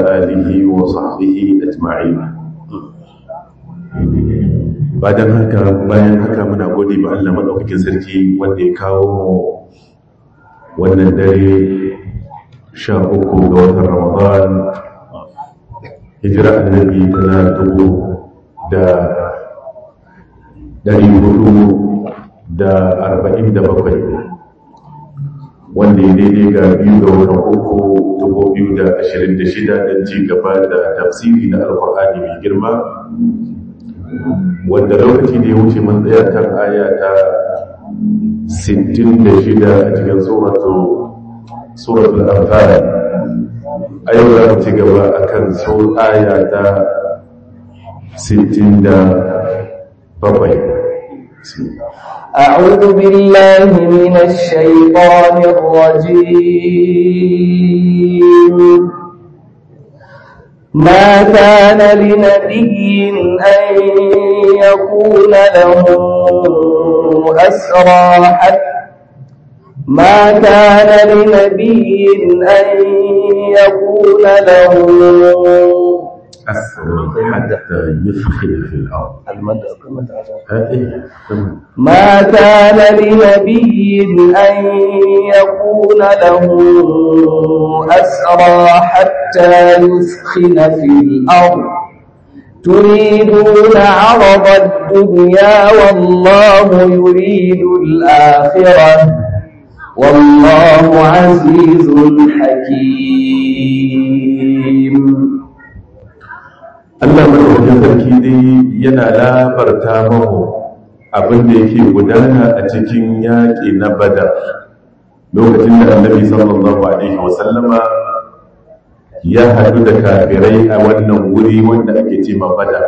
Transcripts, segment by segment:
آله وصحبه أجمعين bayan haka bayan haka muna gode ba Allah madaukakin sarki wanda ya kawo mu wannan dare sha uku ga watan Ramadan hijira annabi tana dubu da dari hudu da arba'in da bakwai wanda ya daidai ga biyu ga watan uku dubu biyu da ashirin da shida don ci gaba da tafsiri na alkur'ani mai girma wanda lokaci da ya wuce mun tsaya kan aya ta 66 a cikin suratul anfal a yau za mu ci gaba a kan aya ta 67 أعوذ بالله من الشيطان الرجيم ما كان لنبي أن يكون له أسرى حتى ما كان لنبي أن يكون له أسرى حتى يثخن في الأرض ما كان لنبي أن يكون له أسرى حتى يثخن في الأرض تريدون عرض الدنيا والله يريد الآخرة والله عزيز حكيم Allah madaukakin sarki dai yana labarta mahu abin da yake gudana a cikin yaƙi na badar lokacin da annabi sallallahu alaihi wasallama ya haɗu da kafirai a wannan wuri wanda ake ce ma badar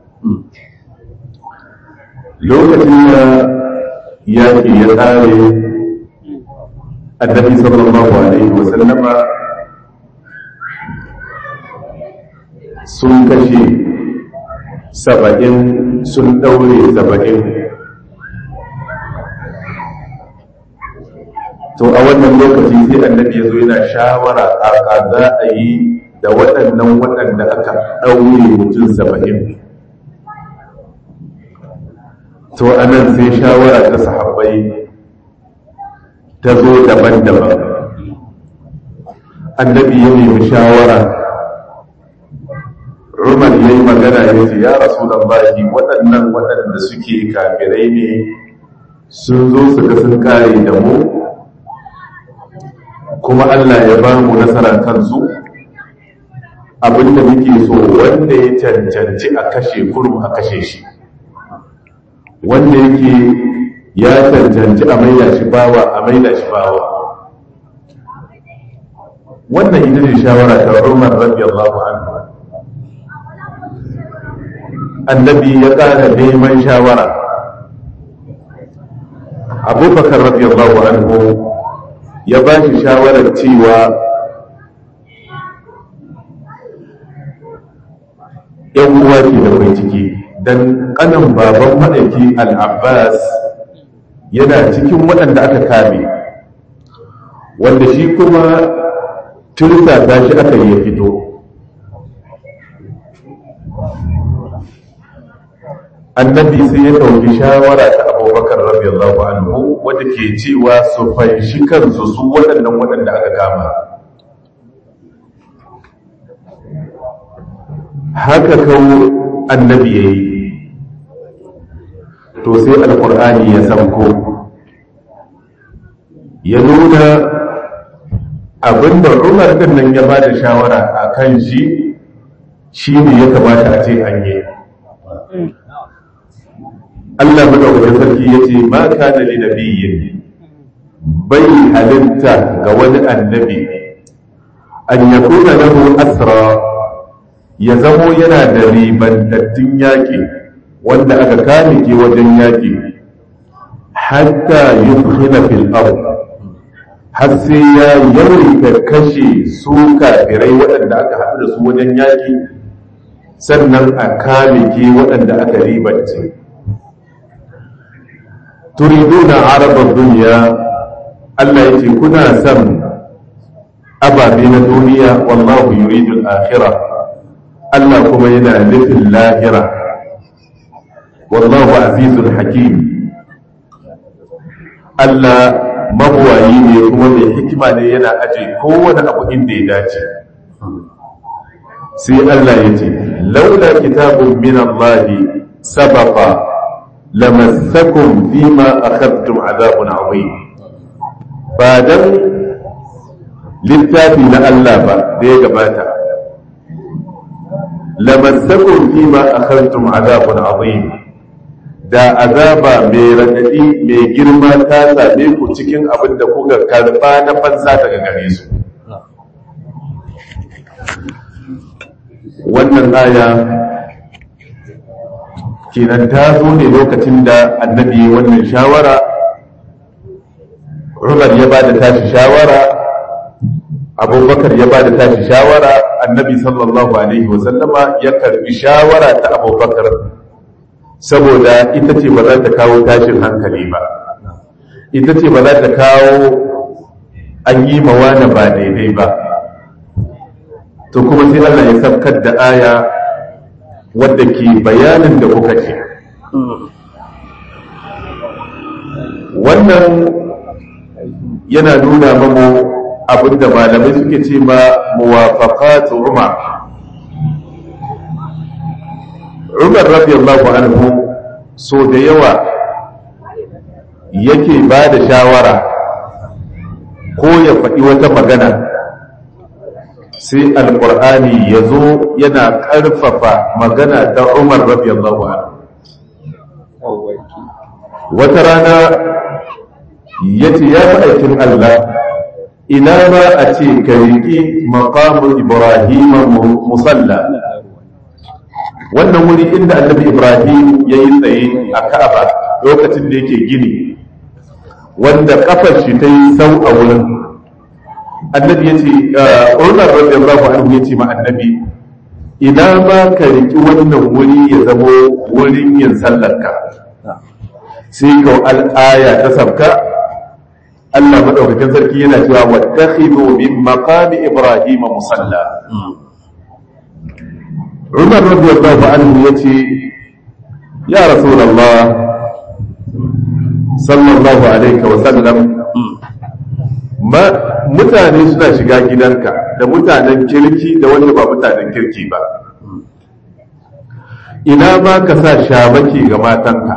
lokacin da yaƙi ya ƙare annabi sallallahu alaihi wasallama sun kashe saba'in sun ɗaure saba'in to a wannan lokaci sai annabi ya zo yana shawara a za a yi da waɗannan waɗanda aka ɗaure mutum saba'in to a nan sai shawara ta sahabbai ta zo daban-daban annabi ya nemi shawara Umar ya yi magana ya ce, Ya rasu da baki waɗannan waɗanda suke kafirai ne sun zo su ga sun kare da mu, kuma Allah ya ba mu nasara kansu, abinda muke so wanda ya cancanci a kashe kurum a kashe shi, wanda yake ya cancanci a maida shi bawa a maida shi bawa. Wannan ita ce shawara ta Umar radiyallahu anhu. annabi ya ƙara neman shawara abubakar radiyallahu anhu ya ba shi shawarar cewa yan uwa ke da mai ciki don ƙanan baban maɗaiki al'abbas yana cikin waɗanda aka kame wanda shi kuma turta ta shi aka yi fito annabi sai ya ɗauki shawara ta abubakar radiyallahu anhu wadda ke cewa su fanshi kansu su waɗannan waɗanda aka kama haka kawo annabi ya yi to sai alkur'ani ya sauko ya nuna abinda umar ɗin nan ya ba da shawara a kan shi shi ne ya kamata a ce an yi Allah madaukakin sarki ya ce ma kana li nabiyyin bai halitta ga wani annabi an yakuna lahu asra ya zamo yana da ribantattun yaƙi wanda aka kame ke wajen yaƙi hatta yufkhina fil ard har sai ya yawaita kashe su kafirai waɗanda aka haɗu da su wajen yaƙi sannan a kame ke waɗanda aka ribance turiduna arabar duniya Allah ya ce kuna son ababe na duniya wallahu yuridu al-akhirah Allah kuma yana nufin lahira wallahu azizul hakim Allah mabuwayi ne kuma mai hikima ne yana aje kowane abu inda ya dace sai Allah ya ce laula kitabun min Allah sabaqa lamassakum fima akhadtum azabun azim ba dan littafi na Allah ba da ya gabata lamassakum fima akhadtum azabun azim da azaba mai raɗaɗi mai girma ta same ku cikin abin da kuka karɓa na fansa daga gare su wannan aya kenan ta zo ne lokacin da annabi wannan shawara umar ya ba da tashi shawara abubakar ya ba da tashi shawara annabi sallallahu alaihi wasallama ya karbi shawara ta abubakar saboda ita ce ba za ta kawo tashin hankali ba ita ce ba za ta kawo an yi mawana ba daidai ba to kuma sai Allah ya sabkar da aya wadda ke bayanin da kuka ce wannan yana nuna mamu abinda malamai suke ce ma muwafaqatu umar umar radiyallahu anhu so da yawa yake ba da shawara ko ya faɗi wata magana sai alƙur'ani ya zo yana ƙarfafa magana ta umar radiyallahu anhu wata rana ya ce ya fi aikin Allah ina ma a ce ka riƙi maƙamun ibrahim musalla wannan wuri inda annabi ibrahim ya yi tsaye a ka'aba lokacin da yake gini wanda kafar shi ta yi sau a wurin annabi ya ce umar radiyallahu anhu ya ce ma annabi ina ma ka riƙi wannan wuri ya zamo wurin yin sallarka sai ka al'aya ta sabka Allah madaukakin sarki yana cewa wattakhidhu min maqami ibrahim musalla Umar radiyallahu anhu yace ya rasulullah sallallahu alaihi wa sallam ma mutane suna shiga gidanka da mutanen kirki da wanda ba mutanen kirki ba ina ma ka sa shabaki ga matanka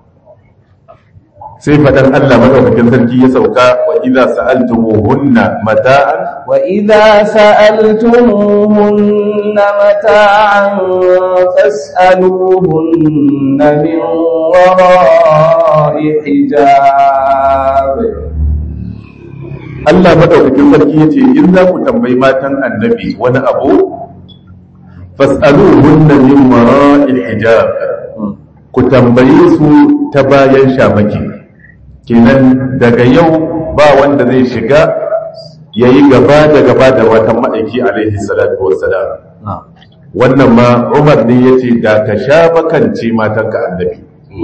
sai faɗan Allah madaukakin sarki ya sauka wa idza sa'altumuhunna mata'an wa idza sa'altumuhunna mata'an fas'aluhunna min wara'i hijab Allah madaukakin sarki yace in za ku tambayi matan annabi wani abu fas'aluhunna min wara'i hijab ku tambaye su ta bayan shamaki kenan daga yau ba wanda zai shiga ya yi gaba da gaba da watan ma'aiki alaihi salatu wassalam wannan ma umar ne ya ce da ka sha makance matanka annabi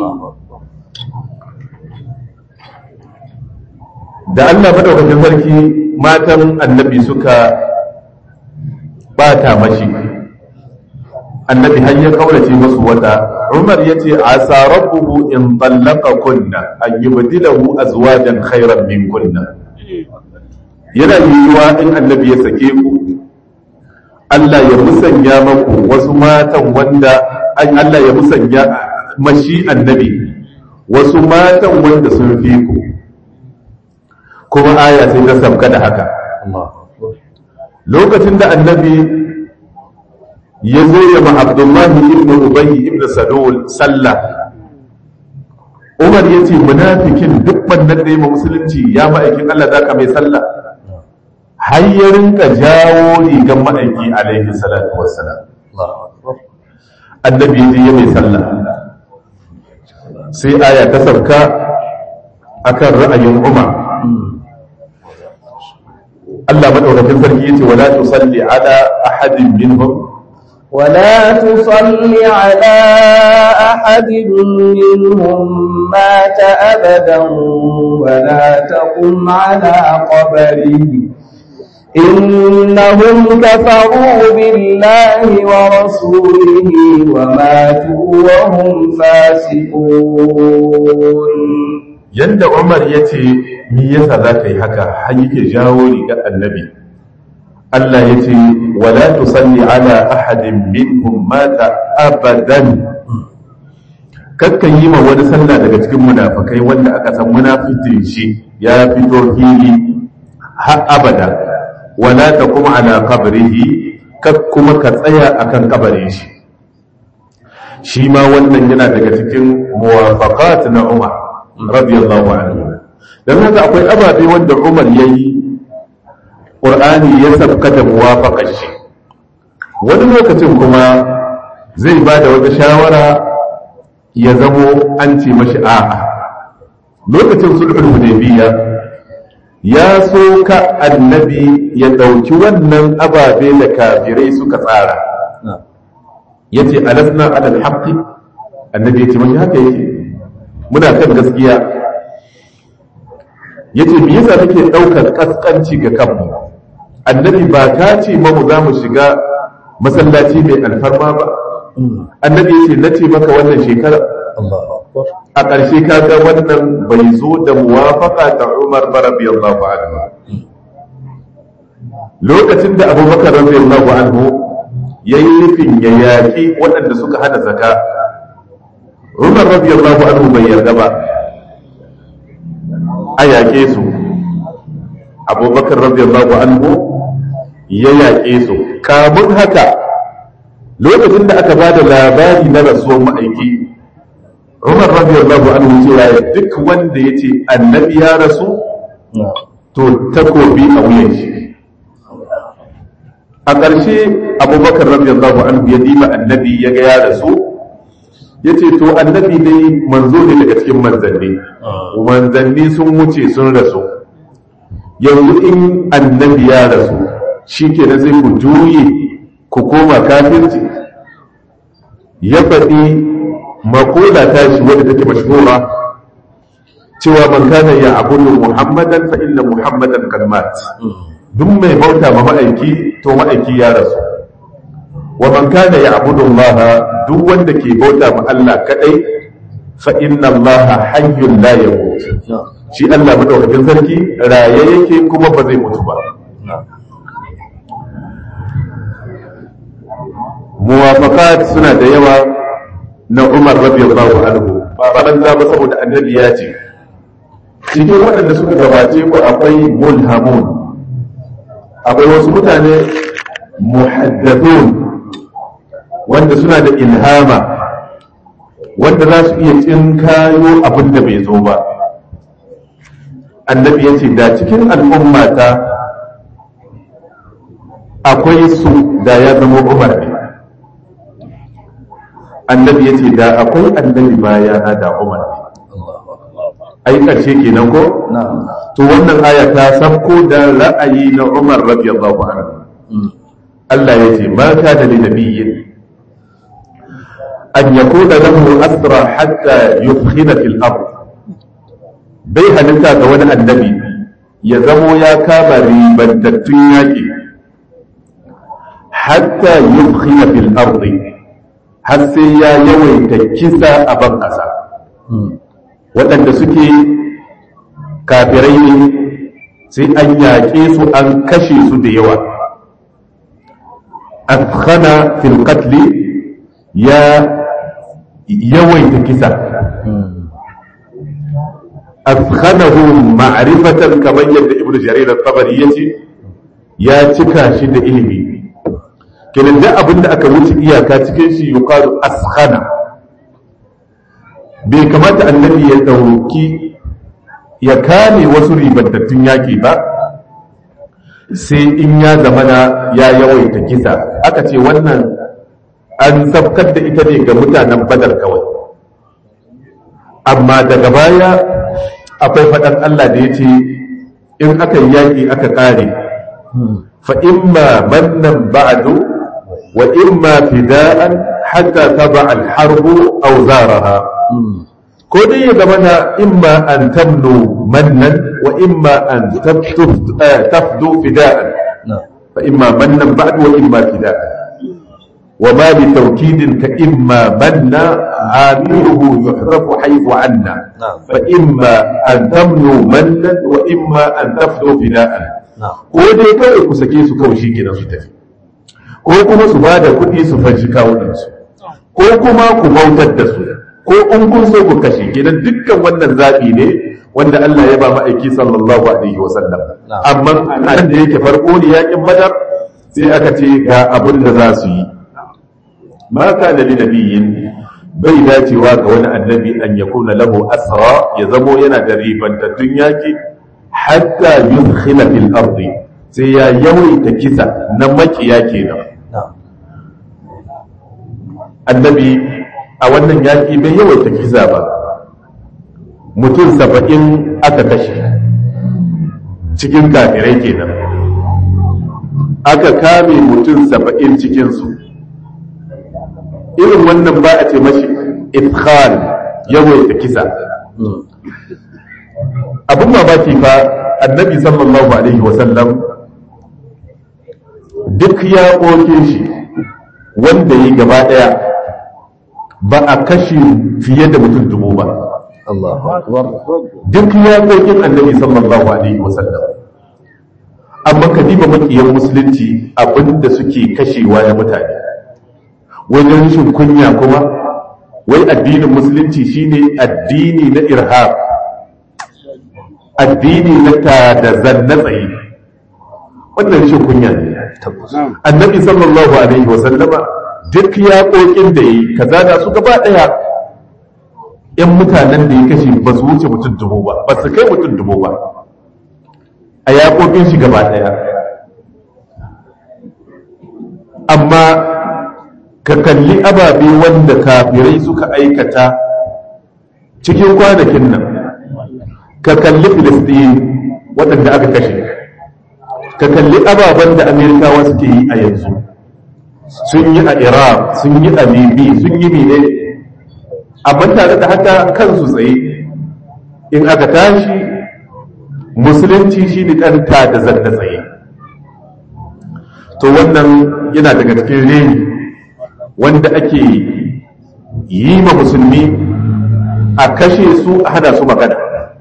da allah madaukakin sarki matan annabi suka bata mashi annabi har ya kaurace masu wata umar ya ce asa rabbuhu in tallaka kunna an yubdilahu azwajan khairan min kunna yana yiwuwa in annabi ya sake ku Allah ya musanya maku wasu matan wanda Allah ya musanya mashi annabi wasu matan wanda sun fi ku kuma aya sai ta sabka da haka lokacin da annabi ya zo ya ma abdullahi ibn ubayy ibn salul sallah umar ya ce munafikin duk bannan da ya musulunci ya ma'aikin allah za ka mai sallah har ya rinka jawo rigan ma'aiki alaihi salatu wassalam annabi ya ya mai sallah sai aya ta sauka akan ra'ayin umar Allah madaukakin sarki yace wala tusalli ala ahadin minhum ولا تصل على أحد منهم مات أبدا ولا تقم على قبره إنهم كفروا بالله ورسوله وماتوا وهم فاسقون yanda Umar ya ce me yasa za ka yi haka har yake jawo riga annabi Allah ya ce wala tusalli ala ahadin minhum mata abadan kakkan yi ma wani sallah daga cikin munafikai wanda aka san munafitin shi ya fito fili har abada wala ta kuma ala qabrihi kak kuma ka tsaya akan kabarin shi shi ma wannan yana daga cikin muwafaqat na Umar radiyallahu anhu dan haka akwai ababe wanda Umar yayi Qur'ani ya sabka da muwafaqar shi wani lokacin kuma zai ba da wata shawara ya zamo an ce mashi a'a lokacin sulhul hudaybiya ya so ka annabi ya ɗauki wannan ababe da kafirai suka tsara ya ce alasna alal haqqi annabi ya ce mashi haka yake muna kan gaskiya ya ce me yasa kake ɗaukar ƙasƙanci ga kanmu annabi ba ka ce mamu za mu shiga masallaci mai alfarma ba annabi ya ce na ce maka wannan shekara a ƙarshe ka ga wannan bai zo da muwafaka ta umar ba radiyallahu anhu lokacin da abubakar radiyallahu anhu ya yi nufin ya yaƙi waɗanda suka hana zaka umar radiyallahu anhu bai yarda ba a yaƙe su abubakar radiyallahu anhu ya yaƙe su kamun haka lokacin da aka ba da labari na rasuwar ma'aiki umar radiyallahu anhu cewa duk wanda ya ce annabi ya rasu to takobi a wuyan shi a ƙarshe abubakar radiyallahu anhu ya diba annabi ya ga ya rasu ya ce to annabi dai manzo ne daga cikin manzanni manzanni sun wuce sun rasu yanzu in annabi ya rasu shi ke sai ku juye ku koma kafirci ya faɗi makola ta shi wadda take mashhura cewa man kana ya abudu muhammadan fa inna muhammadan kad mat duk mai bauta ma ma'aiki to ma'aiki ya rasu wa man kana ya abudu allaha duk wanda ke bauta ma Allah kadai fa inna allaha hayyun la yamut shi Allah madaukakin sarki raye yake kuma ba zai mutu ba muwafaqat suna da yawa na Umar radiyallahu anhu ba banza ba saboda annabi ya ce cikin waɗanda suka gabace ku akwai mulhamun akwai wasu mutane muhaddathun wanda suna da ilhama wanda za su iya tsinkayo abin da bai zo ba annabi ya ce da cikin al'ummata akwai su da ya zama umar ne annabi ya ce da akwai annabi baya na da umar ne ai karshe kenan ko to wannan aya ta sabko da ra'ayi na umar radiyallahu anhu Allah ya ce ma kana li nabiyyin an yakuna lahu asra hatta yufkhina fil ard bai halitta ga wani annabi ya zamo ya kama ribantattun yaƙi hatta yufkhina fil ardi har sai ya yawaita kisa a ban ƙasa waɗanda suke kafirai ne sai an yaƙe su an kashe su da yawa afkhana fil qatli ya yawaita kisa afkhanahu ma'rifatan kamar yadda ibnu jarir at-tabari yace ya cika shi da ilimi kenan da abinda aka wuce iyaka cikin shi yuqalu askhana bai kamata annabi ya dauki ya kame wasu ribantattun yaki ba sai in ya zamana ya yawaita kisa aka ce wannan an sabkar da ita ne ga mutanen badar kawai amma daga baya akwai faɗan Allah da ya ce in aka yi yaƙi aka ƙare fa imma mannan ba'du wa imma fida'an hatta taba al-harbu aw zaraha ko dai ya zama na imma an tamnu mannan wa imma an tafdu fida'an fa imma mannan ba'd wa imma fida wa ma bi tawkidin ka imma manna amiruhu yuhrafu haythu anna fa imma an tamnu mannan wa imma an tafdu fida'an ko dai kawai ku sake su kawai shikenan su tafi ko kuma su ba da kuɗi su fanshi kawunansu ko kuma ku bautar da su ko in kun so ku kashe kenan dukkan wannan zaɓi ne wanda Allah ya ba ma'aiki sallallahu alaihi wasallam amma nan da yake farko ne yakin badar sai aka ce ga abin da za su yi ma kana li nabiyyin bai dacewa ga wani annabi an yakuna lahu asra ya zamo yana da ribantattun yaki hatta yudkhila fil ardi sai ya yawaita kisa na makiya kenan annabi a wannan yaƙi bai yawaita kisa ba mutum saba'in aka kashe cikin kafirai kenan aka kame mutum saba'in cikinsu irin wannan ba a ce mashi ifkhal yawaita kisa abin mamaki fa annabi sallallahu alaihi wasallam duk ya shi wanda yi gaba ɗaya ba a kashe fiye da mutum dubu ba. Duk yaƙoƙin annabi sallallahu alaihi wasallam. Amma ka diba makiyan musulunci abinda suke kashewa na mutane. Wajen rashin kunya kuma, wai addinin musulunci shine addini na irhab. Addini na ta da zanna tsaye. Wannan rashin kunya ne. Annabi sallallahu alaihi wasallama duk yaƙoƙin da yi ka zana su gaba ɗaya ‘yan mutanen da ya kashe ba su wuce mutum dubu ba ba su kai mutum dubu ba a yaƙoƙin shi gaba ɗaya amma ka kalli ababe wanda kafirai suka aikata cikin kwanakin nan ka kalli filistin waɗanda aka kashe ka kalli ababen da amerikawa suke yi a yanzu sun yi a iraq sun yi a libi sun yi mine amma tare da haka kansu tsaye in aka tashi musulunci shi ne ɗanta da zanna tsaye to wannan yana daga cikin reni wanda ake yi ma musulmi a kashe su a hana su magana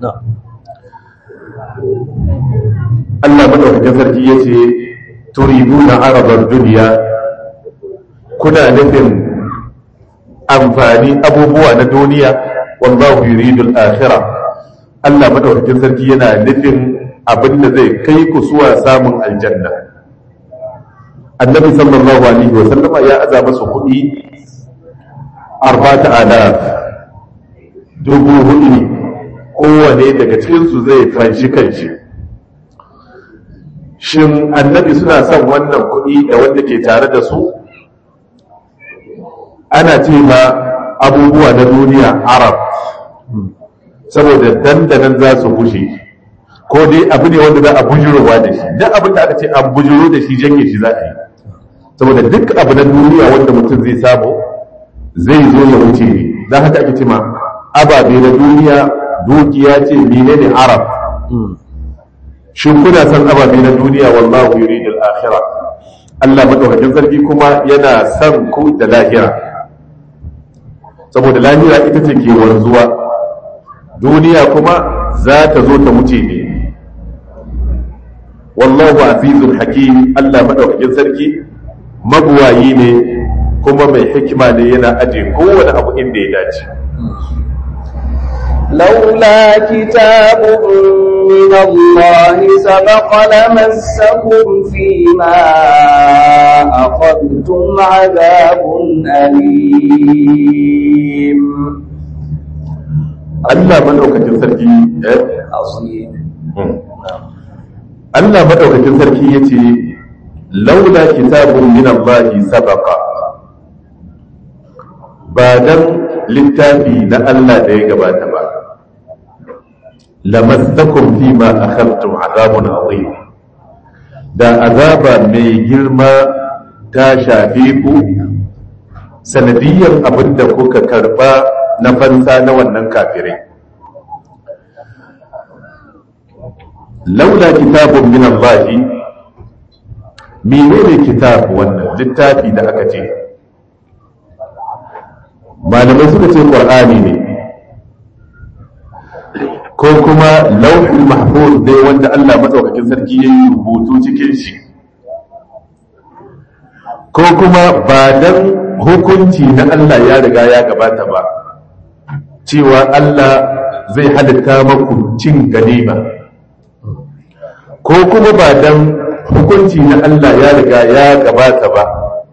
Allah madaukakin sarki ya ce turiduna arabar duniya kuna nufin amfani abubuwa na duniya wallahu yuridul akhirah Allah madaukakin sarki yana nufin abin da zai kai ku zuwa samun aljanna annabi sallallahu alaihi wa sallama ya aza masa kuɗi arba'ata alaf dubu hudu ne kowane daga cikinsu zai fanshi kanshi shin annabi suna son wannan kuɗi da wanda ke tare da su ana ce ma abubuwa na duniya arab saboda dandanan za su bushe ko dai abu ne wanda za a bujurowa da shi duk abin da aka ce an bujuro da shi janye shi za a yi saboda duk abu na duniya wanda mutum zai samu zai zo ya wuce ne don haka ake ce ma ababe na duniya dukiya ce menene arab shin kuna son ababe na duniya wallahu yuridul akhirah Allah madaukakin sarki kuma yana son ku da lahira saboda lahira ita ce ke wanzuwa duniya kuma za ta zo ta wuce ne wallahu azizul hakim Allah madaukakin sarki mabuwayi ne kuma mai hikima ne yana aje kowane abu inda ya dace لولا كتاب من الله سبق لمسكم فيما أخذتم عذاب أليم Allah madaukakin sarki eh عظيم Allah madaukakin sarki yace laula kitabun min Allah sabaqa ba dan littafi na Allah da ya gabata ba lamassakum fima akhadtum azabun azim da azaba mai girma ta shafe ku sanadiyar abinda kuka karba na fansa na wannan kafirai laula kitabun min Allah menene kitab wannan littafi da aka ce malamai suka ce qur'ani ne ko kuma lauhul mahfuz dai wanda Allah madaukakin sarki ya yi rubutu cikin shi ko kuma ba dan hukunci na Allah ya riga ya gabata ba cewa Allah zai halitta maku cin ganima ko kuma ba dan hukunci na Allah ya riga ya gabata ba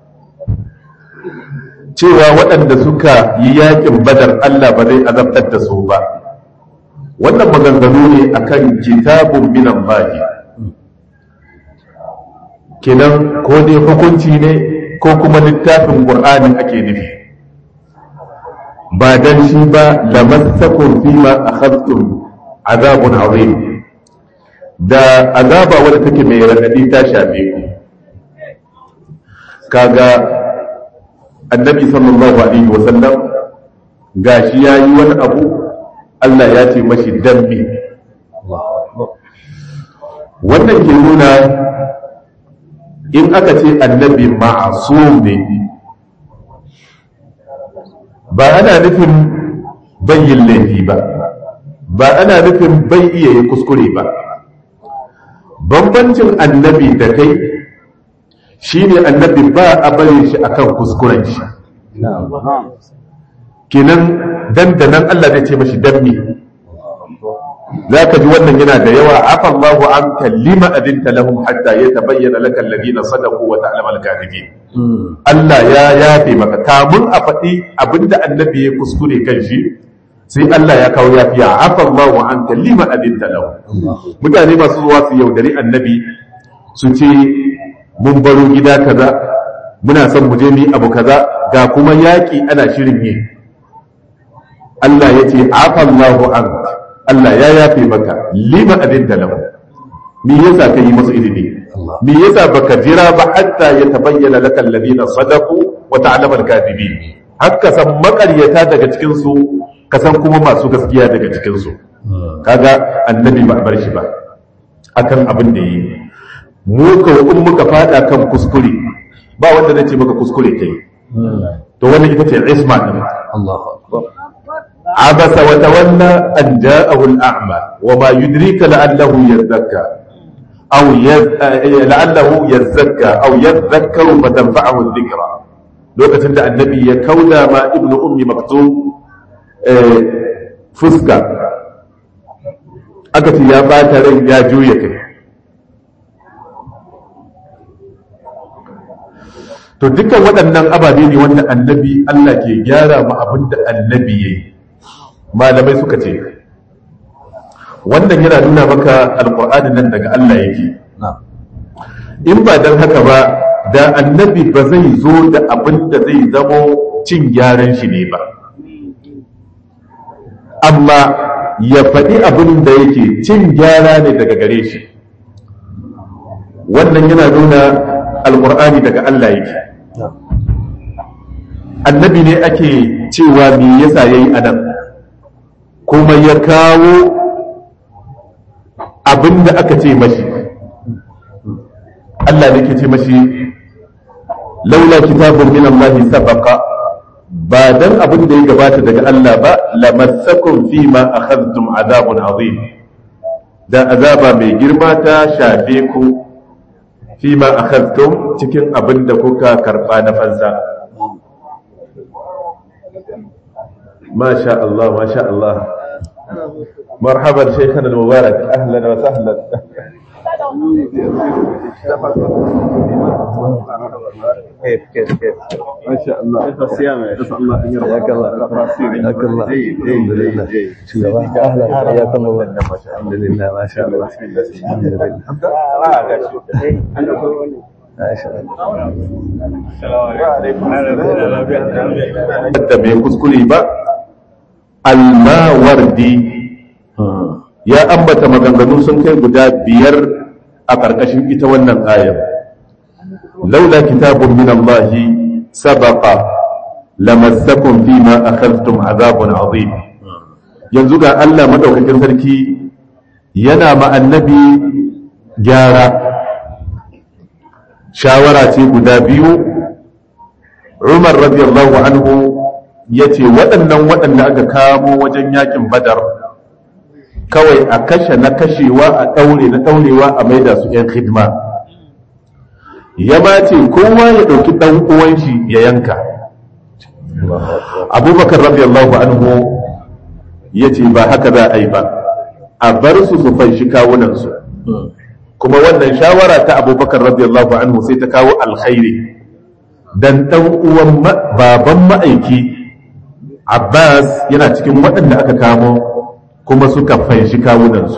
cewa waɗanda suka yi yakin badar Allah ba zai azabtar da su ba wannan maganganu ne akan kitabun minan bahi kenan ko dai hukunci ne ko kuma littafin ƙur'anin ake nufi ba dan shi ba lamassakum fima akhadtum azabun azim da azaba wadda take mai radadi ta shafe ku kaga annabi sallallahu alaihi wasallam gashi yayi wani abu Allah ya ce mashi dambi wannan ke nuna in aka ce annabi ma'asum ne ba ana nufin bayyin laifi ba ba ana nufin bai iya yi kuskure ba bambancin annabi da kai shine annabi ba a bari shi akan kuskuren shi kenan dandanan Allah zai ce mashi dammi za ka ji wannan yana da yawa afa Allahu an kallima adinta lahum hatta yatabayyana laka alladhina sadaqu wa ta'lamu al-kadhibin Allah ya yafe maka kamun a faɗi abinda annabi ya kuskure kan shi sai Allah ya kawo yafiya afa Allahu an kallima adinta lahum mutane masu zuwa su yaudari annabi su ce mun baro gida kaza muna son mu je mu abu kaza ga kuma yaƙi ana shirin yi Allah ya ce afallahu an Allah ya yafe maka lima abin da lahu me yasa ka yi masu ilimi me yasa baka jira ba hatta ya tabayyana laka alladhina sadaqu wa ta'lamu al-kadhibin haka san makaryata daga cikin su ka san kuma masu gaskiya daga cikin su kaga annabi ba bar shi ba akan abin da yi mu ka in muka fada kan kuskure ba wanda zai ce maka kuskure kai to wannan ita ce isma din Allahu akbar عبس وتولى أن جاءه الأعمى وما يدريك لعله يزكى أو يز... لعله يزكى أو يذكر فتنفعه الذكرى لوكة عند النبي يكودا ما ابن أم مكتوم فسكا أكت يا باتر يا جويك to dukkan waɗannan ababe ne wanda annabi Allah ke gyara ma abin da annabi ya yi malamai suka ce wannan yana nuna maka alƙur'ani nan daga Allah yake in ba don haka ba da annabi ba zai zo da abin da zai zamo cin gyaran shi ne ba amma ya faɗi abin da yake cin gyara ne daga gare shi wannan yana nuna alƙur'ani daga Allah yake annabi ne ake cewa me yasa yayi anan kuma ya kawo abin da aka ce mashi Allah ne ke ce mashi laula kitabun min Allah sabaqa ba dan abin da ya gabata daga Allah ba lamassakum fi ma akhadtum azabun azim da azaba mai girma ta shafe ku fi ma akhadtum cikin abin da kuka karba na fansa ما شاء الله ما شاء الله مرحبا شيخنا المبارك اهلا وسهلا كيف كيف كيف ما شاء الله كيف الصيام يا شيخ الله ان حياك الله حياك الله الحمد لله اهلا حياكم الله الحمد لله ما شاء الله الحمد لله ما شاء الله da bai kuskure ba almawardi ya ambata maganganu sun kai guda biyar a ƙarƙashin ita wannan ayar laula kitabun min Allah sabaqa lamassakum fima akhadhtum azabun azim yanzu ga Allah madaukakin sarki yana ma annabi gyara shawara ce guda biyu umar radiyallahu anhu ya ce waɗannan waɗanda aka kamo wajen yakin badar kawai a kashe na kashewa a ɗaure na ɗaurewa a maida su 'yan hidima ya ma ce kowa ya ɗauki ɗan uwan shi ya yanka abubakar radiyallahu anhu ya ce ba haka za a yi ba a bar su su fanshi kawunansu kuma wannan shawara ta abubakar radiyallahu anhu sai ta kawo alkhairi dan ɗan uwan baban ma'aiki abbas yana cikin waɗanda aka kamo kuma suka fanshi kawunansu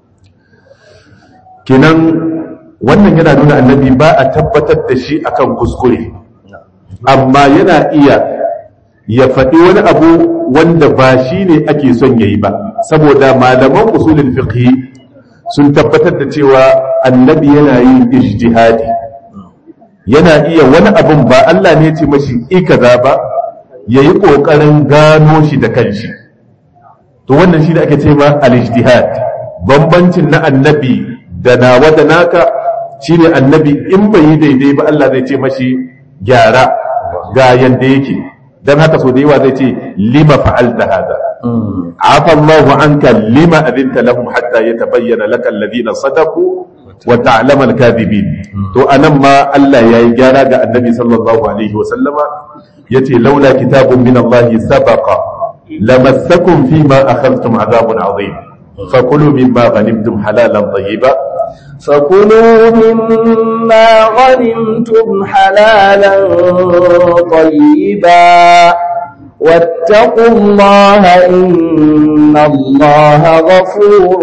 kenan wannan yana nuna annabi ba a tabbatar da shi akan kuskure amma yana iya ya faɗi wani abu wanda ba shi ne ake son ya yi ba saboda malaman usulin fiqhi sun tabbatar da cewa annabi yana yin ijtihadi yana iya wani abun ba Allah ne ce mashi ikaza ba ya yi ƙoƙarin gano shi da kanshi to wannan shi da ake ce ma al-ijtihad bambancin na annabi da nawa da naka shine annabi in bai yi daidai ba Allah zai ce mashi gyara ga yanda yake dan haka so da yawa zai ce lima fa'alta hada afa Allahu anka lima adinta lahum hatta yatabayyana laka alladhina sadaqu wa ta'lama al-kadhibin to anan ma Allah yayi gyara ga annabi sallallahu alaihi wa sallama yace laula kitabun min Allah sabaqa lamassakum fima akhadhtum adhabun adhim fakulu mimma ghanimtum halalan tayyiba فكلوا مما غنمتم حلالا طيبا واتقوا الله إن الله غفور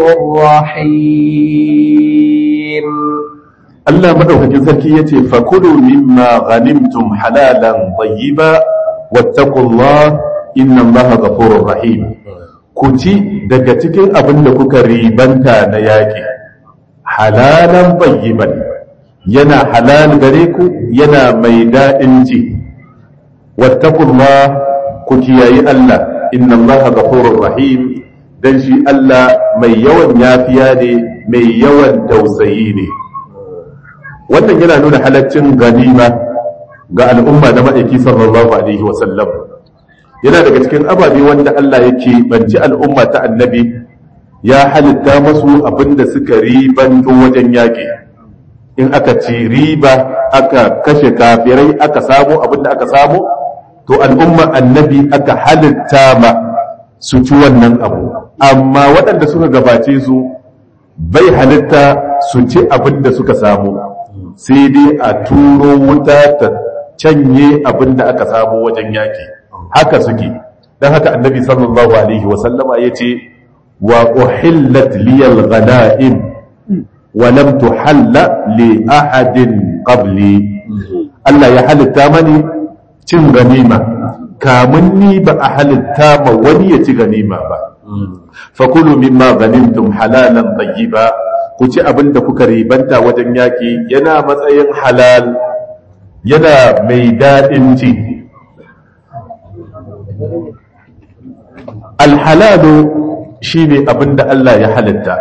رحيم Allah madaukakin sarki yace fakulu mimma ghanimtum halalan tayyiba wattaqullah inna Allaha ghafurur rahim ku ci daga cikin abin da kuka ribanta na yaki halalan tayyiban yana halal gare ku yana mai daɗin ji wattaqullah ku kiyayi Allah inna Allaha ghafurur rahim dan shi Allah mai yawan yafiya ne mai yawan tausayi ne wannan yana nuna halaccin ganima ga al'umma na ma'aiki sallallahu alaihi wasallam yana daga cikin ababe wanda Allah yake banci al'umma ta annabi ya halitta masu abinda suka ribanto wajen yaƙi in aka ci riba aka kashe kafirai aka samu abinda aka samu to al'umma annabi aka halitta ma su ci wannan abu amma waɗanda suka gabace su bai halitta su ci abinda suka samu sai dai a turo wuta ta canye abin da aka samu wajen yaki haka suke don haka annabi sallallahu alaihi wasallama ya ce wa uhillat liyal ghana'im wa lam tuhalla li ahadin qabli Allah ya halitta mani cin ganima kamun ni ba a halitta ma wani ya ci ganima ba fakulu mimma ghanimtum halalan tayyiba ku ci abin da kuka ribanta wajen yaƙi yana matsayin halal yana mai daɗin ci alhalalu shi ne abin da Allah ya halitta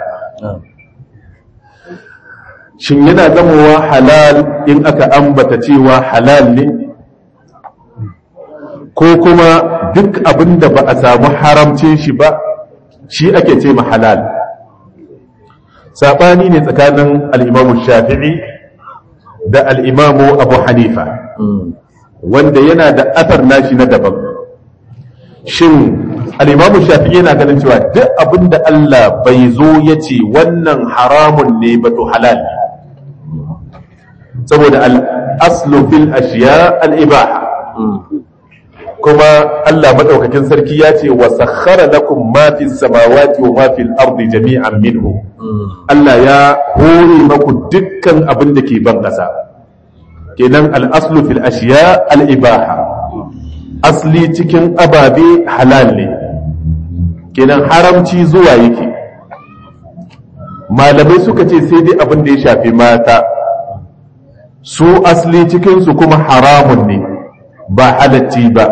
shin yana zamowa halal in aka ambata cewa halal ne ko kuma duk abin da ba a samu haramcin shi ba shi ake ce ma halal saɓani ne tsakanin al'imamu shafi'i da al'imamu abu hanifa wanda yana da athar nashi na daban shin al'imamu shafi'i yana ganin cewa duk abin da Allah bai zo ya ce wannan haramun ne ba to halal ne saboda al'aslu fil ashiya al'ibaha kuma Allah maɗaukakin sarki ya ce wa sakhara lakum ma fi samawati wa ma fi ardi jami'an minhu Allah ya hore maku dukkan abin da ke ban ƙasa kenan al'aslu fil ashiya al'ibaha asli cikin ababe halal ne kenan haramci zuwa yake malamai suka ce sai dai abin da ya shafi mata su asli cikinsu kuma haramun ne ba halatti ba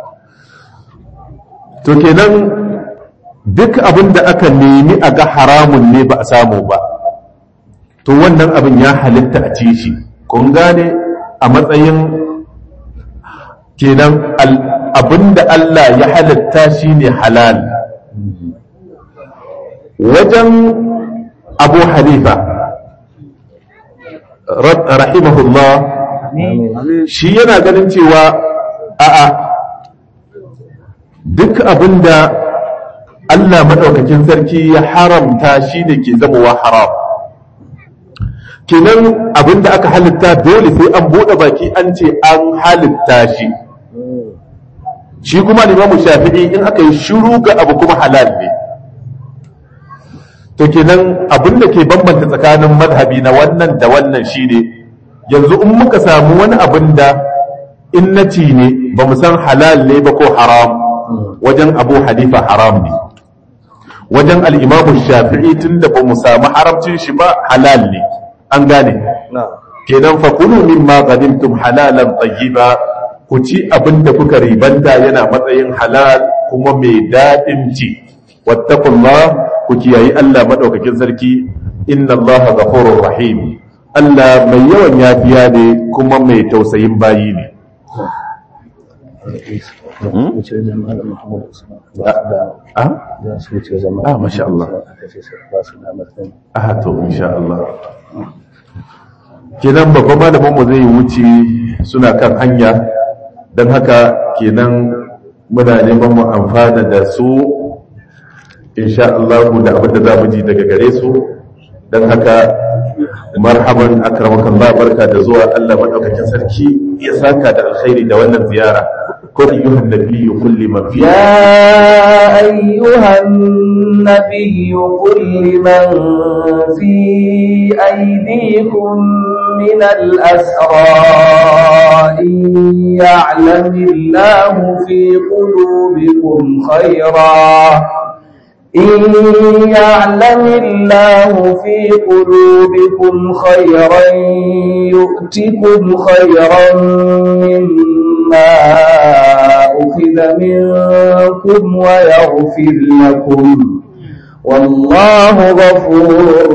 to kenan duk abin da aka nemi a ga haramun ne ba a samu ba to wannan abin ya halitta a ci shi kun gane a matsayin kenan abinda Allah ya halatta shine halal wajen abu hanifa rahimahullah shi yana ganin cewa a'a duk abinda Allah maɗaukakin sarki ya haramta shi ne ke zamowa haram kenan abinda aka halitta dole sai an buɗe baki an ce an halitta shi shi kuma limamu shafi'i in aka yi shiru ga abu kuma halal ne to kenan abinda ke bambanta tsakanin madhabi na wannan da wannan shine yanzu in muka samu wani abin da in na ci ne ba mu san halal ne ba ko haram wajen abu hanifa haram ne wajen al'imamu shafi'i tun da ba mu samu haramcin shi ba halal ne an gane kenan fakulu min ma qadimtum halalan tayyiba ku ci abin da kuka ribanta yana matsayin halal kuma mai daɗin ci wattaqullah ku kiyayi Allah madaukakin sarki inna Allah ghafurur rahim Allah mai yawan yafiya ne kuma mai tausayin bayi ne ah masha Allah ah to insha Allah kenan babban malamin mu zai wuce suna kan hanya don haka kenan muna neman mu amfana da su insha Allah da abin da za mu ji daga gare su don haka marhaban akramakan ba barka da zuwa Allah madaukakin sarki ya saka da alkhairi da wannan ziyara ko ayyuhan nabiyyu kulli man fi يا أيها النبي قل لمن في أيديكم من الأسرى إن يعلم الله في قلوبكم خيرا إن يعلم الله في قلوبكم خيرا يؤتكم خيرا مما أخذ منكم ويغفر لكم والله غفور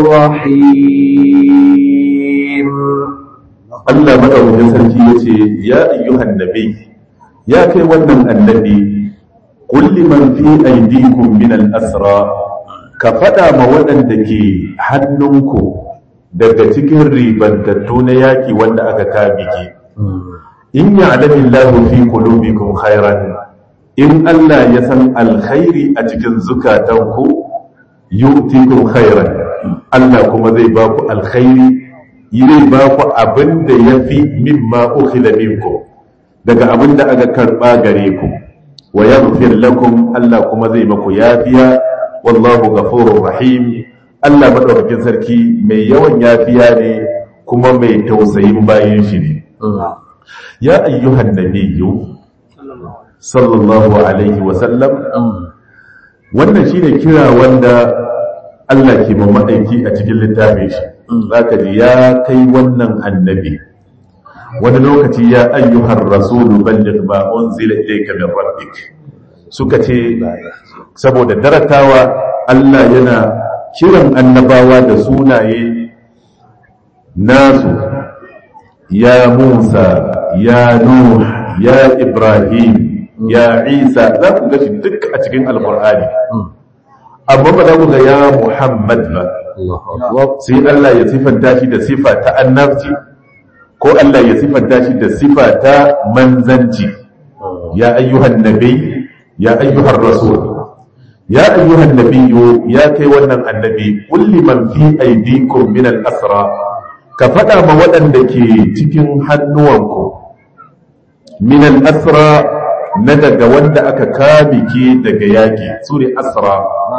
رحيم Allah madaukakin sarki yace ya ayyuhan nabi ya kai wannan annabi qul liman fi aydikum min al-asra ka fada ma waɗanda ke hannunku daga cikin ribantattu na yaki wanda aka kabike in ya'lamu Allahu fi qulubikum khairan in Allah ya san alkhairi a cikin zukatanku yu'tikum khairan Allah kuma zai ba ku alkhairi zai ba ku abin da ya fi mimma ukhila minkum daga abin da aka karba gare ku wa yaghfir lakum Allah kuma zai maku yafiya wallahu ghafurur rahim Allah madaukakin sarki mai yawan yafiya ne kuma mai tausayin bayin shi ne ya ayyuhan nabiyyu sallallahu alaihi wa sallam wannan shine kira wanda Allah ke ma ma'aiki a cikin littafin shi zaka ji ya kai wannan annabi wani lokaci ya ayyuhar rasulu balligh ma unzila ilayka min rabbik suka ce saboda daratawa Allah yana kiran annabawa da sunaye nasu ya Musa ya Nuh ya Ibrahim ya Isa za ku gashi duk a cikin alkur'ani amma ba za ku ga ya Muhammad ba sai Allah ya sifanta shi da sifa ta annabci ko Allah ya sifanta shi da sifa ta manzanci ya ayyuhan nabi ya ayyuhan rasul ya ayyuhan nabiyyu ya kai wannan annabi kulli man fi aydikum min al-asra ka faɗa ma waɗanda ke cikin hannuwanku min al-asra na daga wanda aka kamike daga yaƙi su ne asra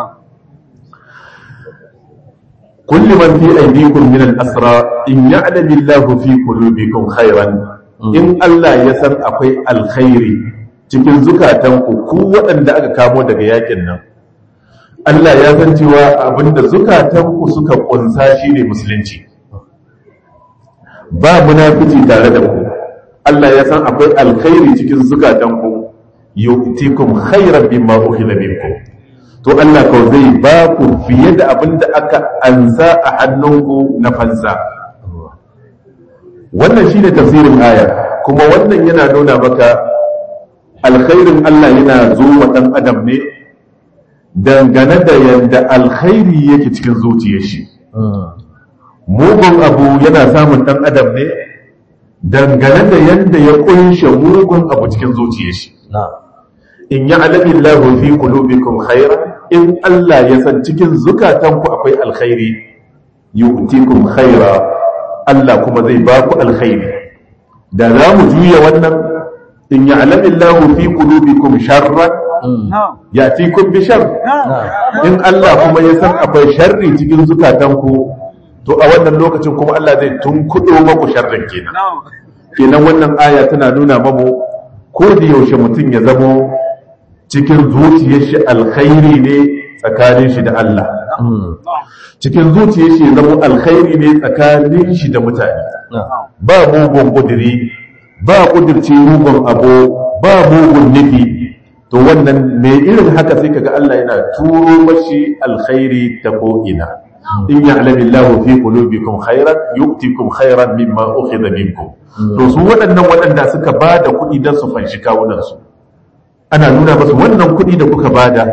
kulli man fi aydikum min al-asra in ya'lamu Allahu fi qulubikum khairan in Allah ya san akwai alkhairi cikin zukatanku ku waɗanda aka kamo daga yaƙin nan Allah ya san cewa abinda zukatanku suka kunsa shine musulunci ba munafici tare da ku Allah ya san akwai alkhairi cikin zukatanku yu'tikum khairan mimma ukhila minkum to Allah ko zai ba ku fiye da abin da aka ansa a hannunku na fansa wannan shine tafsirin aya kuma wannan yana nuna maka alkhairin Allah yana zo wa ɗan adam ne dangane da yadda alkhairi yake cikin zuciyar shi mugun abu yana samun ɗan adam ne dangane da yadda ya kunshe mugun abu cikin zuciyar shi in ya alamin lahu fi qulubikum khairan in Allah ya san cikin zukatanku akwai alkhairi yu'tikum khaira Allah kuma zai ba ku alkhairi da za mu juya wannan in ya alamin lahu fi qulubikum sharran ya'tikum bi shar in Allah kuma ya san akwai sharri cikin zukatanku to a wannan lokacin kuma Allah zai tunkudo maku sharrin kenan kenan wannan aya tana nuna mamu ko da yaushe mutum ya zamo cikin zuciyar shi alkhairi ne tsakanin shi da Allah cikin zuciyar shi zamo alkhairi ne tsakanin shi da mutane ba mugun kudiri ba kudirce mugun abu ba mugun nufi to wannan mai irin haka sai kaga Allah yana turo mashi alkhairi ta ko'ina in ya'lamu Allahu fi qulubikum khairan yu'tikum khairan mimma ukhidha minkum to su waɗannan waɗanda suka bada kuɗi don su fanshi kawunan su ana nuna masu wannan kuɗi da kuka bada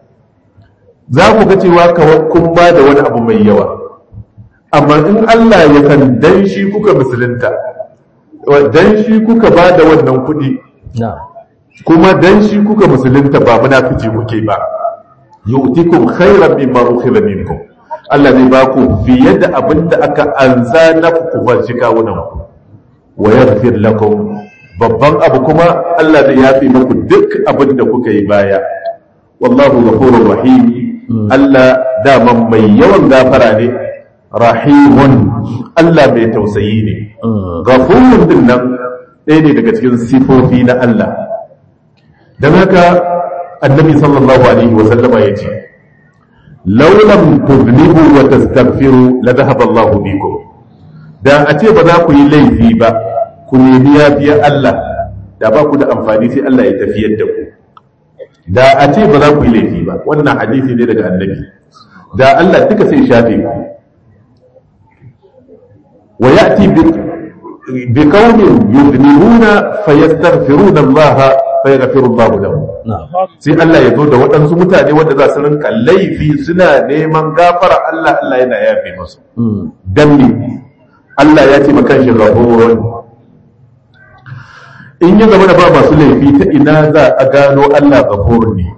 za ku ga cewa kun bada wani abu mai yawa amma in Allah ya san dan shi kuka musulunta dan shi kuka bada wannan kuɗi kuma dan shi kuka musulunta ba munafici kuke ba yu'tikum khairan mimma ukhidha minkum Allah zai ba ku fiye da abin da aka anza na ku fanshi kawunan ku wa yaghfir lakum babban abu kuma Allah zai yafi muku duk abin da kuka yi baya wallahu ghafurur rahim Allah daman mai yawan gafara ne rahimun Allah mai tausayi ne ghafurun din nan ɗaya ne daga cikin sifofi na Allah don haka annabi sallallahu alaihi wa sallama ya ce laulam tuznibu wa tastaghfiru la dhahaba Allah bikum da a ce ba za ku yi laifi ba ku nemi yafiya Allah da ba ku da amfani sai Allah ya tafiyar da ku da a ce ba za ku yi laifi ba wannan hadisi ne daga annabi da Allah duka sai shafe ku wa ya'ti bi qaumin yuznibuna fayastaghfiruna Allah fayaghfiru Allah lahum sai Allah ya zo da waɗansu mutane wanda za su rinka laifi suna neman gafara Allah Allah yana yafe musu dan ne Allah ya ce makan shi ghafurun in ya zama da ba masu laifi ta ina za a gano Allah ghafurun ne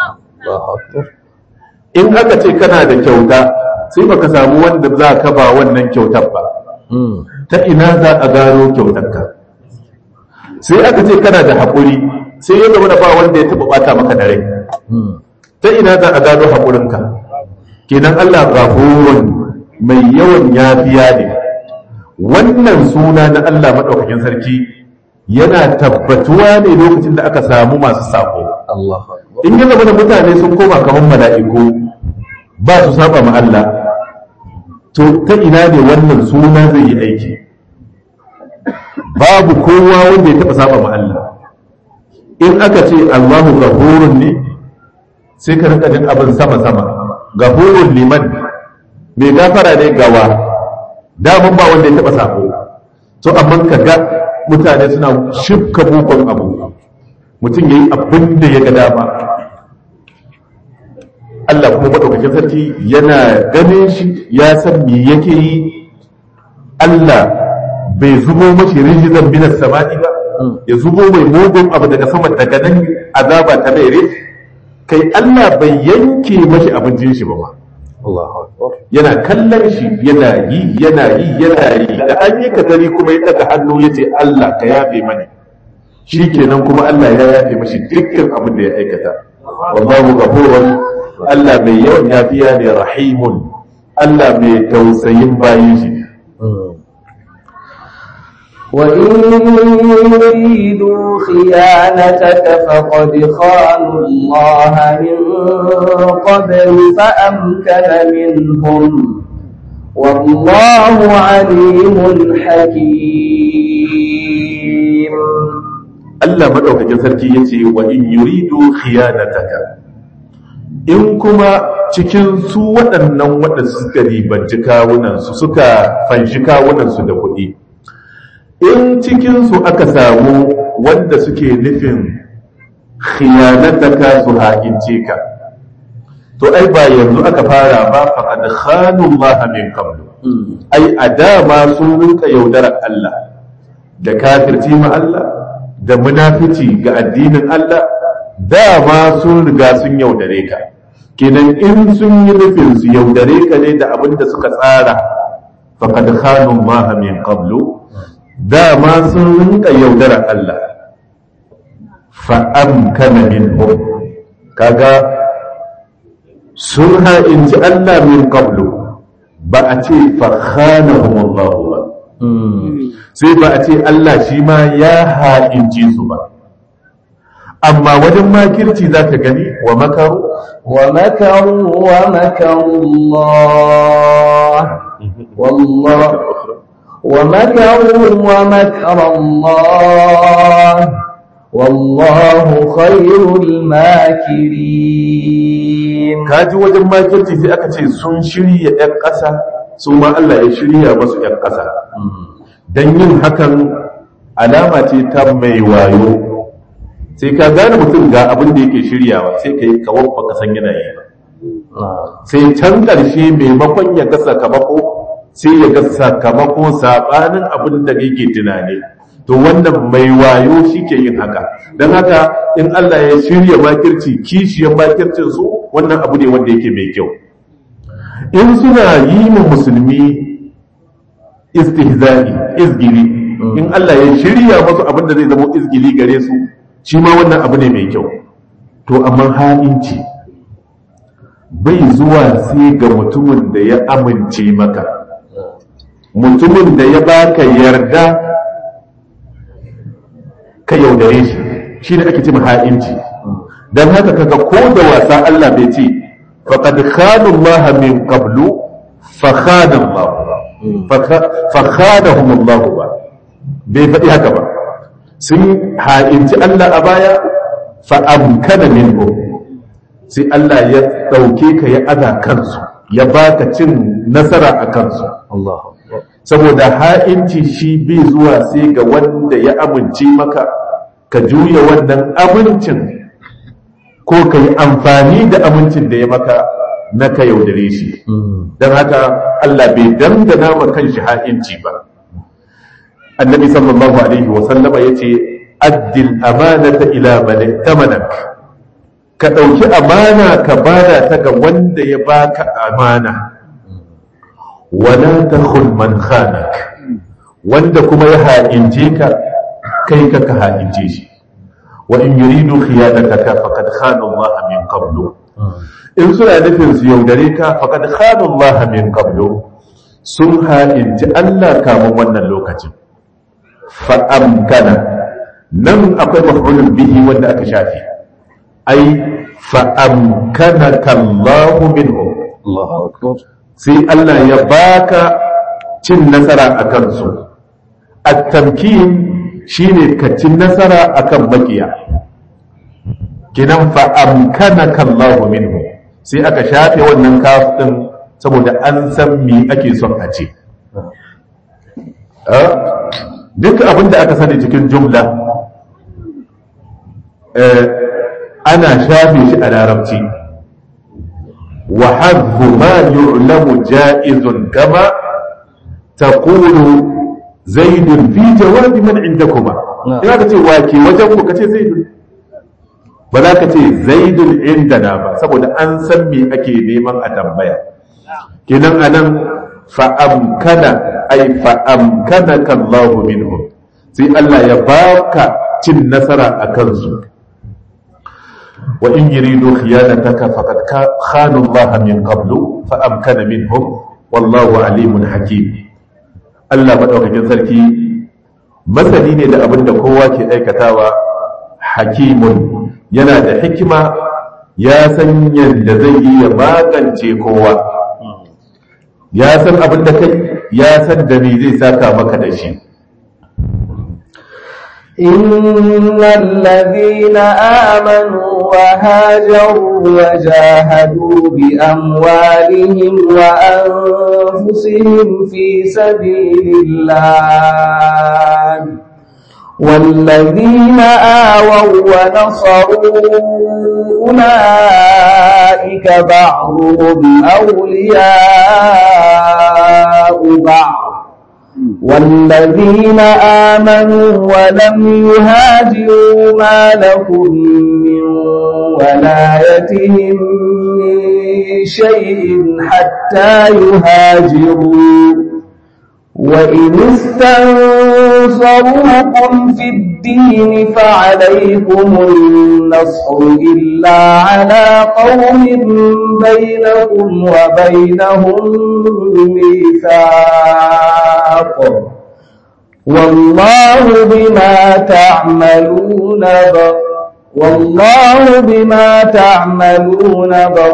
in aka ce kana da kyauta sai baka samu wanda za ka ba wannan kyautar ba ta ina za a gano kyautarka sai aka ce kana da haƙuri sai ya zama da ba wanda ya taɓa ɓata maka da rai ta ina za a gano haƙurinka kenan Allah ghafurun mai yawan yafiya ne wannan suna na Allah maɗaukakin sarki yana tabbatuwa ne lokacin da aka samu masu sako in yi zama da mutane sun koma kamar mala'iku ba su saba ma Allah to ta ina ne wannan suna zai yi aiki babu kowa wanda ya taɓa saba ma Allah in aka ce Allahu gafurun ne sai ka rika jin abin sama-sama gafurun liman mai gafara ne gawa damun ba wanda ya taɓa sako to amma ka ga mutane suna shifka bukon abu mutum ya yi abin da ya ga dama Allah kuma maɗaukakin sarki yana ganin shi ya san me yake yi Allah bai zubo mashi rijizan binas samani ba ya zubo mai mugun abu daga sama daga nan azaba ta mere kai Allah bai yanke mashi abincin shi ba ma yana kallon shi yana yi yana yi yana yi da an yi katari kuma ya daga hannu ya ce Allah ka yafe mani shi kenan kuma Allah ya yafe mashi dukkan abin da ya aikata wallahu ghafurun Allah mai yawan yafiya ne rahimun Allah mai tausayin bayin shi وإن يريدوا خيانتك فقد خانوا الله من قبل فأمكن منهم والله عليم حكيم Allah madaukakin sarki yace wa in yuridu khiyanataka in kuma cikin su waɗannan waɗanda suka ribanci kawunansu suka fanshi kawunansu da kuɗi in cikinsu aka samu wanda suke nufin khiyanataka su ha'ince ka to ai ba yanzu aka fara ba faqad khanu Allah min qablu ai a dama sun rinka yaudarar Allah da kafirci ma Allah da munafici ga addinin Allah dama sun riga sun yaudare ka kenan in sun yi nufin su yaudare ka ne da abin da suka tsara faqad khanu Allah min qablu dama sun rinka yaudarar Allah fa amkana minhum kaga sun ha'inci Allah min qablu ba a ce fa khanahum Allah ba sai ba a ce Allah shi ma ya ha'inci su ba amma wajen makirci za ka gani wa makaru ومكروا ومكروا الله والله ومكروا ومكر الله والله خير الماكرين kaji wajen makirci sai aka ce sun shirya 'yan ƙasa su ma Allah ya shirya masu 'yan ƙasa don yin hakan alama ce ta mai wayo sai ka gane mutum ga abin da yake shiryawa sai ka yi kawon baka san yana yi ba sai can ƙarshe maimakon ya ga sakamako sai ya ga sakamako saɓanin abin da yake tunani to wannan mai wayo shi ke yin haka don haka in Allah ya shirya makirci kishiyar makircin su wannan abu ne wanda yake mai kyau in suna yi ma musulmi istihza'i izgili in Allah ya shirya masu abin da zai zama izgili gare su shi ma wannan abu ne mai kyau to amma ha'inci bai zuwa sai ga mutumin da ya amince maka mutumin da ya baka yarda ka yaudare shi shi ne ake ce ha'inci don haka kaga ko da wasa Allah bai ce faqad khana Allah min qablu fa khana Allah fa khanahum Allah ba bai faɗi haka ba sun ha'inci Allah a baya fa amkana minhu sai Allah ya ɗauke ka ya aza kansu ya baka cin nasara a kansu Allah saboda ha'inci shi bai zuwa sai ga wanda ya amince maka ka juya wannan amincin ko ka yi amfani da amincin da ya maka na ka yaudare shi don haka Allah bai dandana ma kanshi ha'inci ba annabi sallallahu alaihi wa sallama yace addil amanata ila man tamanak ka ɗauki amana ka bada ta ga wanda ya baka amana wala takhun man khanak wanda kuma ya ha'ince ka kai ka ka ha'ince shi wa in yuridu khiyanataka faqad khana Allah min qablu in suna nufin su yaudare ka faqad khana Allah min qablu sun ha'inci Allah kamun wannan lokacin fa amkana nan akwai maf'ulun bihi wanda aka shafi ai fa amkanaka Allah minhum Allahu akbar sai Allah ya baka cin nasara a kansu at-tamkin shine ka cin nasara akan makiya kinan fa amkanaka Allah minhu sai aka shafe wannan kaf din saboda an san me ake son a ce duk abin da aka sani cikin jumla ana shafe shi a larabci وحذف ما يعلم جائز كما تقول زيد في جواب من عندكما إذا كنت واكي وجهك كتي زيد بلا كتي زيد عندنا با saboda an san me ake neman a tambaya kinan anan fa amkana ay fa amkanaka Allah minhum sai Allah ya baka cin nasara akan su وإن يريدوا خيانتك فقد خانوا الله من قبل فأمكن منهم والله عليم حكيم Allah maɗaukakin sarki masani ne da abin da kowa ke aikatawa hakimun yana da hikima ya san yadda zai yi ya magance kowa ya san abin da kai ya san da me zai saka maka da shi إن الذين آمنوا وهاجروا وجاهدوا بأموالهم وأنفسهم في سبيل الله والذين آووا ونصروا أولئك بعضهم أولياء بعض والذين آمنوا ولم يهاجروا ما لكم من ولايتهم من شيء حتى يهاجروا وإن استنصروكم في الدين فعليكم النصر إلا على قوم بينكم وبينهم ميثاق والله بما تعملون ب... والله بما تعملون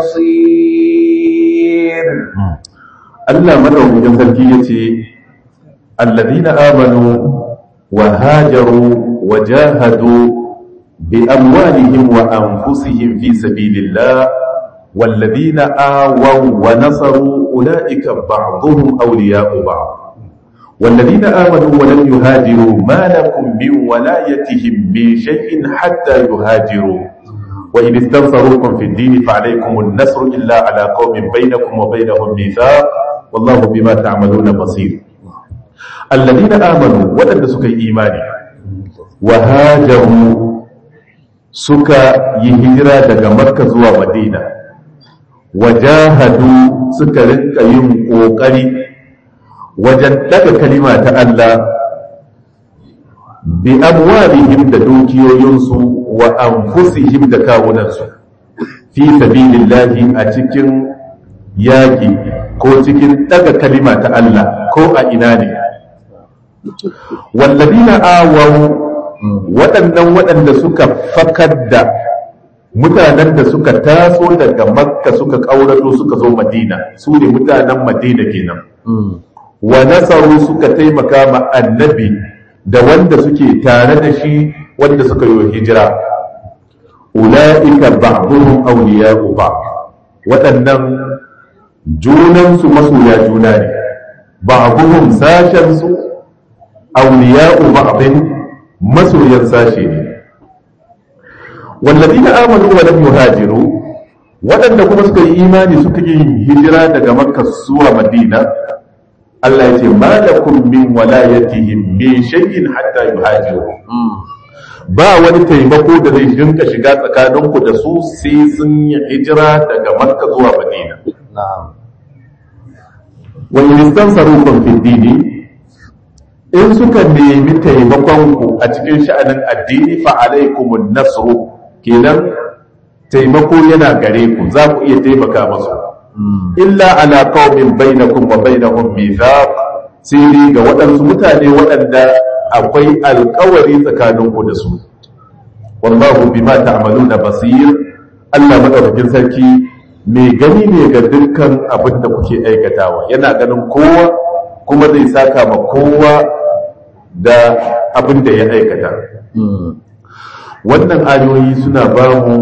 بصير Allah madaukakin sarki yace الذين آمنوا وهاجروا وجاهدوا بأموالهم وأنفسهم في سبيل الله والذين آووا ونصروا أولئك بعضهم أولياء بعض والذين آمنوا ولم يهاجروا ما لكم من ولايتهم من شيء حتى يهاجروا وإن استنصروكم في الدين فعليكم النصر إلا على قوم بينكم وبينهم ميثاق والله بما تعملون بصير الذين آمنوا ودن سكا إيماني وهاجروا سكا يهجرا دقا مكة زوا مدينة وجاهدوا سكا رنك ينقوقري وجدد كلمة الله بأموالهم دوكيو ينسو وأنفسهم دكاوننسو في سبيل الله أتكن ياكي ko cikin daga kalima ta Allah ko a ina ne wallazina awaw waɗannan waɗanda suka fakar da mutanen da suka taso daga makka suka ƙaurato suka zo madina su ne mutanen madina kenan wa nasaru suka taimaka ma annabi da wanda suke tare da shi wanda suka yi hijira ula'ika ba'dhum awliya'u ba'd waɗannan junansu masoya juna ne ba'dhum sashensu awliya'u ba'dhin masoyan sashe ne والذين آمنوا ولم يهاجروا waɗanda kuma suka yi imani suka yi hijira daga makka zuwa madina Allah ya ce malakum min walayatihim min shay'in hatta yuhajiru ba wani taimako da zai rinka shiga tsakaninku da su sai sun yi hijira daga makka zuwa madina wa in istansarukum fi dini in suka nemi taimakonku a cikin sha'anin addini fa alaikumun nasru kenan taimako yana gare ku za ku iya taimaka masu illa ala qaumin bainakum wa bainahum mithaq sai dai ga waɗansu mutane waɗanda akwai alƙawari tsakaninku da su wallahu bima ta'maluna basir Allah madaukakin sarki mai gani ne ga dukkan abin da kuke aikatawa yana ganin kowa kuma zai saka ma kowa da abin da ya aikata wannan ayoyi suna ba mu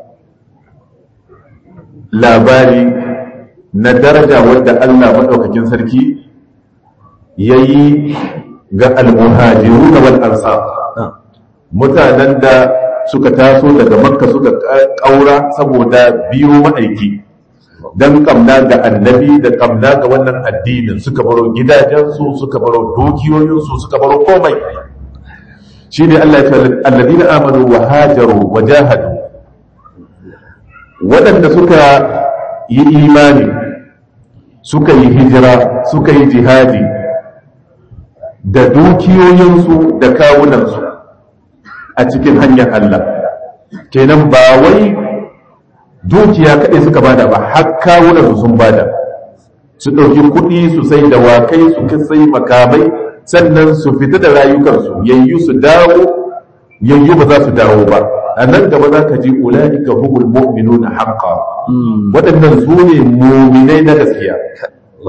labari na daraja wadda Allah maɗaukakin sarki ya yi ga almuhajiru da wal ansar mutanen da suka taso daga makka suka ƙaura saboda biyo ma'aiki don kamna ga annabi da kamna ga wannan addinin suka baro gidajensu suka baro dukiyoyinsu suka baro komai shi ne Allah ya ce alladina amanu wa hajaru wa jahadu waɗanda suka yi imani suka yi hijira suka yi jihadi da dukiyoyinsu da kawunansu a cikin hanyar Allah kenan ba wai dukiya kaɗai suka bada ba har kawunansu sun bada su ɗauki kuɗi su sai da wakai su sai makamai sannan su fita da rayukansu yayyu su dawo yayyu ba za su dawo ba a nan gaba za ka ji ula'ika hukul mu'minu na haƙƙa waɗannan su ne muminai na gaskiya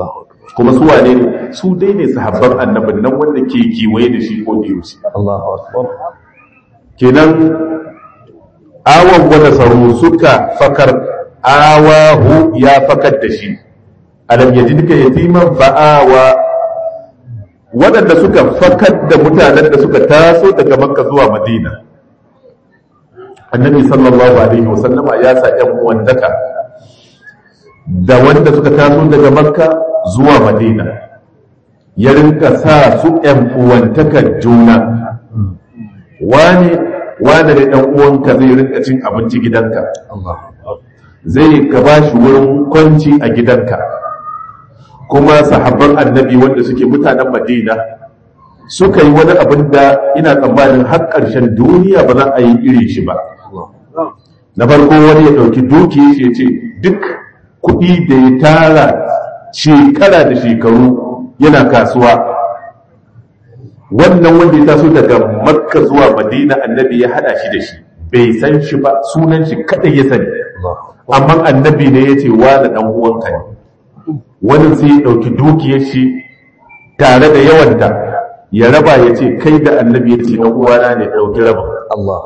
kuma su wane ne su dai ne sahabban annabin nan wanda ke kewaye da shi ko da yaushe Allahu akbar kenan awon wanda sauro suka fakar awahu ya fakar da shi alam yajidka yatiman fa'awa waɗanda suka fakar da mutanen da suka taso daga makka zuwa madina annabi sallallahu alaihi wasallama ya sa ‘yan uwantaka da wanda suka taso daga makka zuwa madina ya rinka sa su ‘yan uwantakar juna wani wani da ɗan uwanka zai rinka cin abinci gidanka zai ka ba shi wurin kwanci a gidanka kuma sahabban annabi wanda suke mutanen madina suka yi wani abin da ina tsammanin har ƙarshen duniya ba za a yi irin shi ba na farko wani ya ɗauki duki shi ce duk kuɗi da ya tara shekara da shekaru yana kasuwa wannan wanda ya taso daga makka zuwa madina annabi ya hada shi da shi bai san shi ba sunan shi kadai ya sani amma annabi ne ya ce wa da dan uwanka ne wani sai ya dauki dukiyar shi tare da yawanta ya raba ya ce kai da annabi ya ce dan uwana ne dauki raba Allahu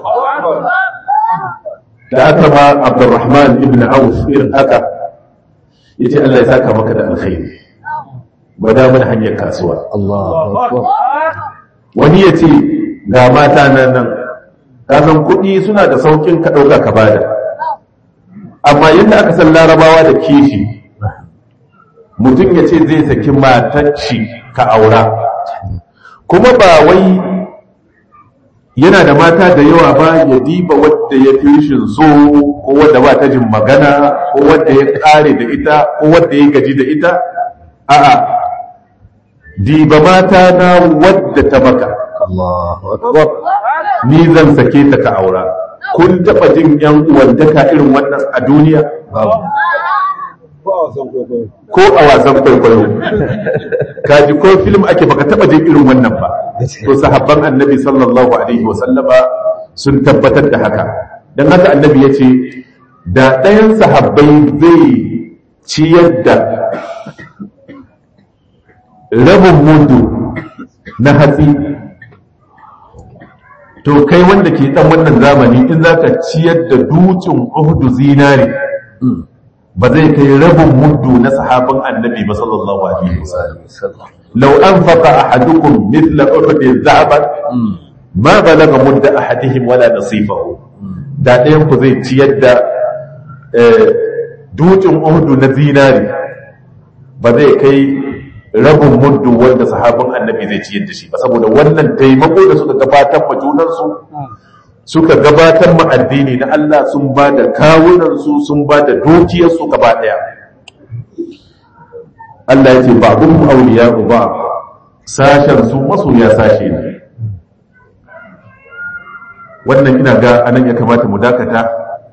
da aka ma Abdurrahman ibn Auf irin haka yace Allah ya saka maka da alkhairi gwada mana hanyar kasuwa Allahu akbar wani ya ce ga mata nan nan kasan kuɗi suna da saukin ka ɗauka ka bada amma yadda aka san larabawa da kishi mutum ya ce zai saki matacci ka aura kuma ba wai yana da mata da yawa ba ya diba wadda ya fi rishin so ko wadda ba ta jin magana ko wadda ya ƙare da ita ko wadda ya gaji da ita a'a diba mata na wadda ta maka Allahu akbar ni zan sake ta ka aura kun taɓa jin yan uwantaka irin wannan a duniya babu ko a wasan kwaikwayo kaji ko film ake baka taɓa jin irin wannan ba to sahabban annabi sallallahu alaihi wasallama sun tabbatar da haka don haka annabi ya ce da ɗayan sahabbai zai ciyar da rabin mudu na hatsi to kai wanda ke dan wannan zamani in zaka ciyar da dutsen uhudu zinari ba zai kai rabin mudu na sahabin annabi ba sallallahu alaihi wasallam law anfaqa ahadukum mithla uhud dhahaban ma balaga mudda ahadihim wala nasifahu da ɗayan ku zai ciyar da dutsen uhudu na zinari ba zai kai rabin muddu wanda sahabin annabi zai ciyar da shi ba saboda wannan taimako da suka gabatar ma junansu suka gabatar ma addini na Allah sun ba da kawunansu sun ba da dukiyarsu gaba daya Allah ya ce ba abun auliya ba sashen su masoya sashe ne wannan ina ga anan ya kamata mu dakata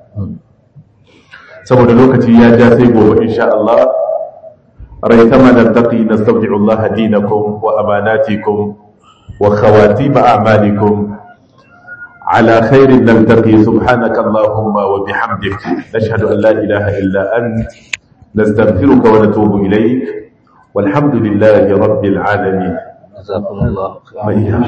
saboda lokaci ya ja sai gobe insha Allah ريثما نلتقي نستودع الله دينكم وأماناتكم وخواتيم أعمالكم على خير نلتقي سبحانك اللهم وبحمدك نشهد أن لا إله إلا أنت نستغفرك ونتوب إليك والحمد لله رب العالمين جزاكم الله خيرا من